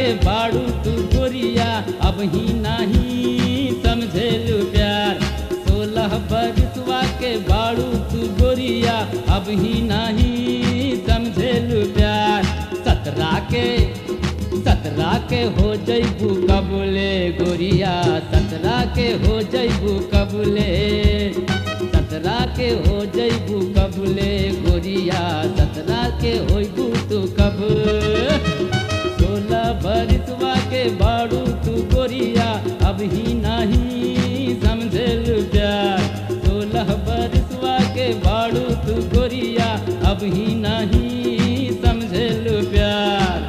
के बाड़ू तू गोरिया अब ही नहीं समझेलू प्यार सोलह बरसवा के बाड़ू तू गोरिया अब ही नहीं समझेलू प्यार सतरा के सतरा के हो जैबू कबूले गोरिया सतरा के हो जैबू कबूले सतरा के हो जैबू कबूले गोरिया सतरा के होइबू तू कब सोलह बरसवा के बाड़ू तू गोरिया अब ही नहीं समझल प्यार सोलह बरसवा के बाड़ू तू गोरिया अब ही नहीं समझल प्यार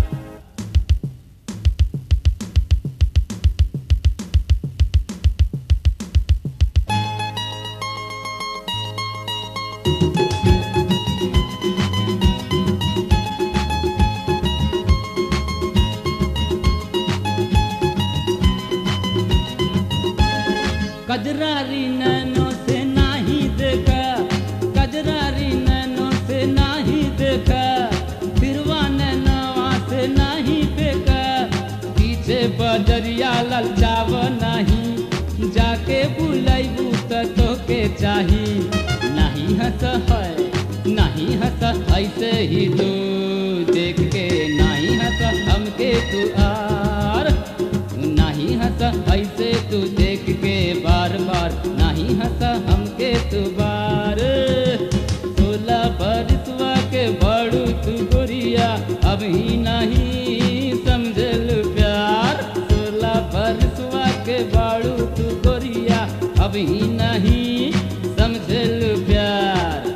कजरारी नैनों से नाही देखा कजरारी नैनों से नाही देखा फिरवा नैनवा से नाही फेंका पीछे बजरिया ललचाव नहीं जाके बुलैबू त तोके चाही नहीं हंस है नहीं हंस ऐसे ही तू देख के नहीं हंस हमके तू आर नहीं हंस ऐसे तू देख के बार बार नहीं हंस हमके तू बार सोलह बरसवा के बड़ू तू गोरिया अब ही नहीं समझल प्यार सोलह बरसवा के बड़ू तू गोरिया अब ही नहीं समझल प्यार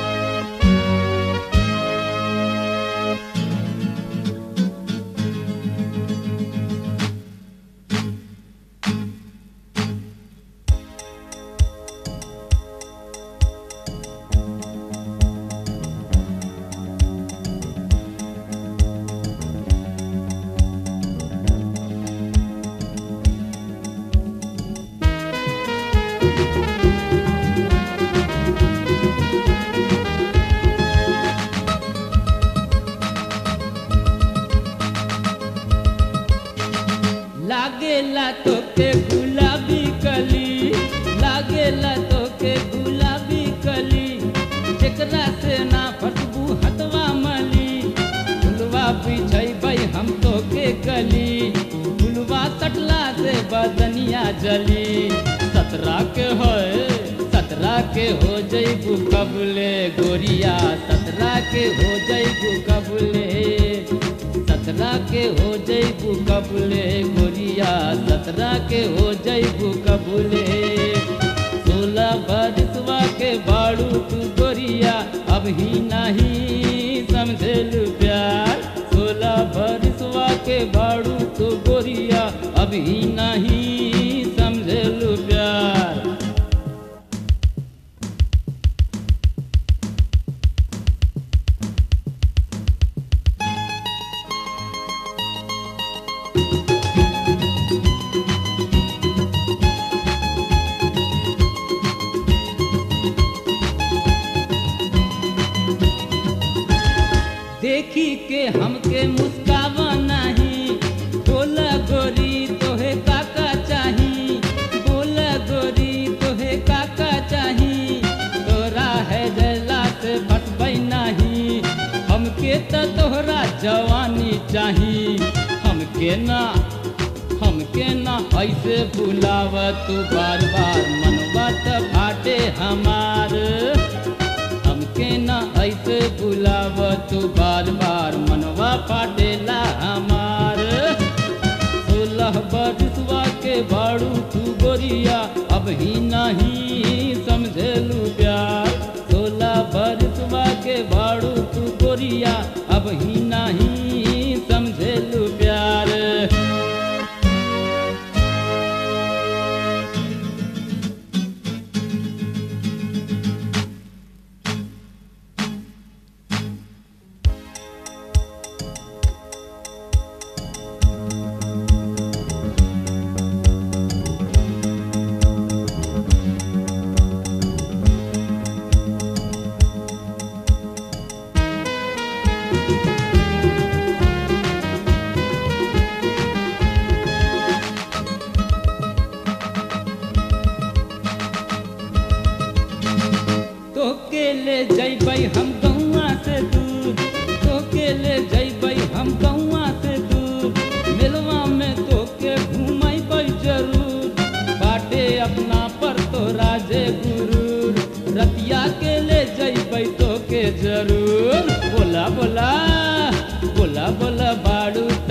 लागेला तोके गुलाबी कली लागेला तोके गुलाबी कली जेकरा से ना फटबू हटवा मली फुलवा बिछैबै हम तोके कली फुलवा कटला से बदनिया जली सतरा के है सतरा के हो जैबू कबले गोरिया सतरा के हो जैबू कबले सतरा के हो जैबू कबूले गोरिया सतरा के हो जैबू कबूले सोलह बरसवा के बाड़ू तू गोरिया अब ही नहीं समझेलू प्यार सोलह बरसवा के बाड़ू तू गोरिया अब ही नहीं समझेलू प्यार देखी के हमके मुस्कावा नहीं बोला गोरी तोहे काका चाही बोला गोरी तोहे काका चाही तोरा है जला से फटबै नहीं हमके त तोहरा जवानी चाही हमके ना हमके ना ऐसे बुलाव तू बार बार मनवा त फाटे हमार हमके ना ऐसे बुलाव तू बार बार मनवा फाटेला हमार सोलह बरसवा के बाड़ू तू गोरिया अब ही नहीं समझेलू प्यार सोलह बरसवा के बाड़ू तू गोरिया अब ही नहीं समझेलू प्यार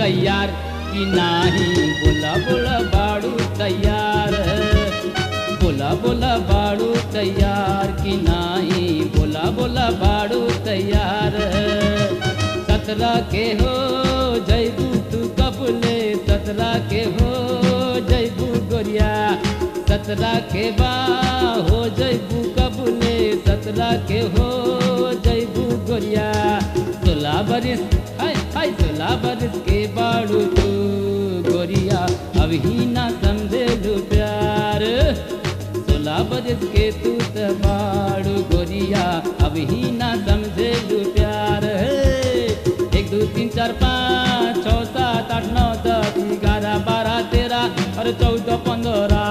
तैयार कि नाही बोला बोला बाड़ू तैयार बोला बोला बाड़ू तैयार कि नाही बोला बोला बाड़ू तैयार सतरा के हो जैबू तू कबले सतरा के हो जैबू गोरिया सतरा के बा हो जैबू कबले सतरा के हो जैबू गोरिया सोलह बरिस हाय हाय सोलह बरिस के बाड़ू तू गोरिया अभी ना समझे लू प्यार सोलह बरिस के तू त बाड़ू गोरिया अभी ना समझे लू प्यार हे। एक दो तीन चार पाँच छः सात आठ नौ दस ग्यारह बारह तेरह और चौदह पंद्रह